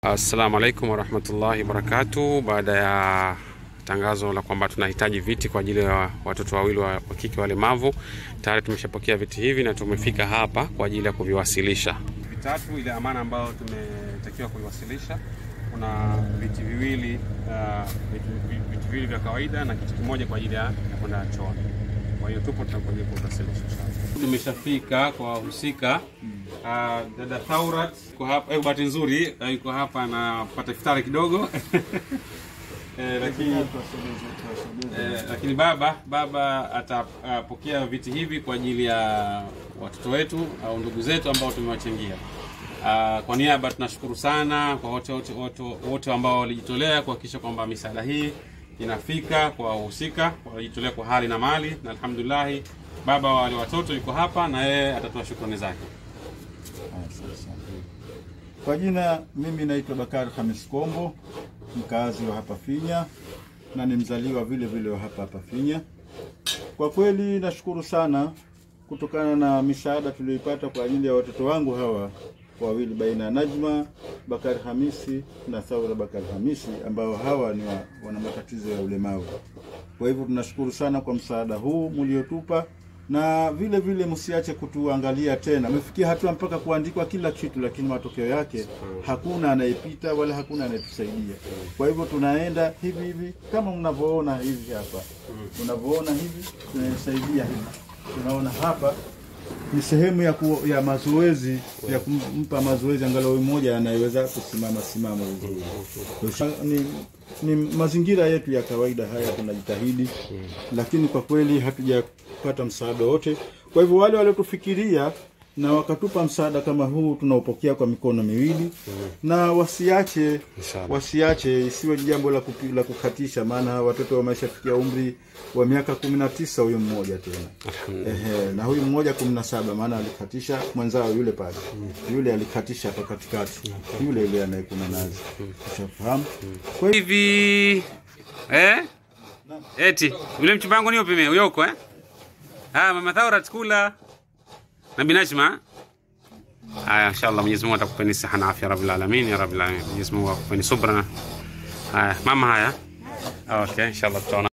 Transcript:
Assalamu alaikum warahmatullahi wabarakatuh. Baada ya tangazo la kwamba tunahitaji viti kwa ajili ya watoto wawili wa wa kike walemavu, tayari tumeshapokea viti hivi na tumefika hapa kwa ajili ya kuviwasilisha. Vitatu ile amana ambayo tumetakiwa kuiwasilisha, kuna viti viwili uh, viti, viti viwili vya kawaida na kiti kimoja kwa ajili ya kwenda chooni. Kwa hiyo tupo tunakuja kuwasilisha. Tumeshafika kwa wahusika. Uh, dada Thaurat yuko hapa, eh, bahati nzuri uh, yuko hapa anapata iftari kidogo eh, lakini eh, lakini baba baba atapokea viti hivi kwa ajili ya watoto wetu au ndugu zetu ambao tumewachangia. Uh, kwa niaba tunashukuru sana kwa wote wote wote wote ambao walijitolea kuhakikisha kwamba misaada hii inafika kwa wahusika, walijitolea kwa hali na mali, na alhamdulillah baba wa wale watoto yuko hapa na yeye atatoa shukrani zake. Kwa jina mimi naitwa Bakari Hamis Kombo, mkazi wa hapa Finya na ni mzaliwa vile vile wa hapa hapa Finya. Kwa kweli nashukuru sana kutokana na misaada tuliyoipata kwa ajili ya watoto wangu hawa wawili, baina ya Najma Bakari Hamisi na Thaura Bakari Hamisi, ambao hawa ni wa, wana matatizo ya ulemavu. Kwa hivyo tunashukuru sana kwa msaada huu mliotupa na vile vile msiache kutuangalia tena. Umefikia hatua mpaka kuandikwa kila kitu, lakini matokeo yake hakuna anayepita wala hakuna anayetusaidia. Kwa hivyo tunaenda hivi hivi kama mnavyoona hivi hapa, mnavyoona hivi tunasaidia hivi. Tunaona hapa ni sehemu ya, ku, ya mazoezi ya kumpa mazoezi angalau mmoja anayeweza kusimama simama vizuri. Ni, ni mazingira yetu ya kawaida haya, tunajitahidi lakini kwa kweli hatujapata msaada wote. Kwa hivyo wale waliotufikiria na wakatupa msaada kama huu tunaopokea kwa mikono miwili na wasiache Inshallah. wasiache, isiwe jambo la, kupi, la kukatisha, maana watoto wameshafikia umri wa miaka kumi na tisa huyu mmoja tena Ehe, na huyu mmoja kumi na saba maana alikatisha mwenzao yule pale yule alikatisha hapa katikati yule yule anayekuna nazi ushafahamu kwa hivyo hivi eh? Eti yule mchumba wangu ni upi mimi uyoko eh? Ah, mama Thaurat kula na binajma. Haya, inshallah Mwenyezi Mungu atakupeni siha na afya rabbil alamin ya rabbil alamin. Mwenyezi Mungu akupeni subra. Haya, mama haya. Okay, inshallah tutaona